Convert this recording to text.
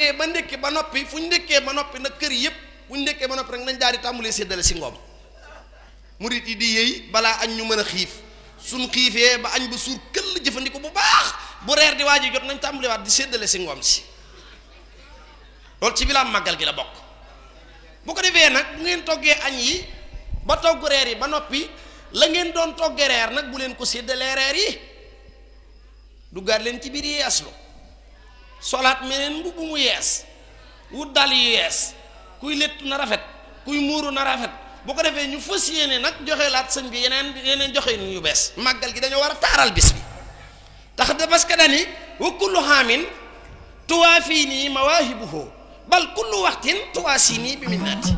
añee ba ndékki ba noppi fu ñu ndékkee ba noppi nag kër yëpp bu ñu ndékkee ba noppi rek nañ daal di tàmbalee séddale si ngoom murit yi di yëy balaa añ ñu mën a xiif suñ xiifee ba añ ba suur këll jëfandiko bu baax bu reer di waaj jot nañ tàmbaliwaat di séddale si ngoom si loolu ci bilaam màggal gi la bokk bu ko defee nag bu ngeen toggee añ yi ba togg reer yi ba noppi la ngeen doon toggee reer nag bu leen ko séddalee reer yi duggaat leen ci biir yeeslu solaat meneen mbubb mu yees wut dal yu yees kuy léttu na rafet kuy muuru na rafet bu ko defee ñu fas yéene nag joxe laat sëñ bi yeneen yeneen joxe nu yu bees màggal gi dañoo war a taaral bis bi tax da parce que dani wa kullu xaamin tuwaa fii nii mawaahibuhu bal kullu waxtin tuwaa sii nii bi minnaati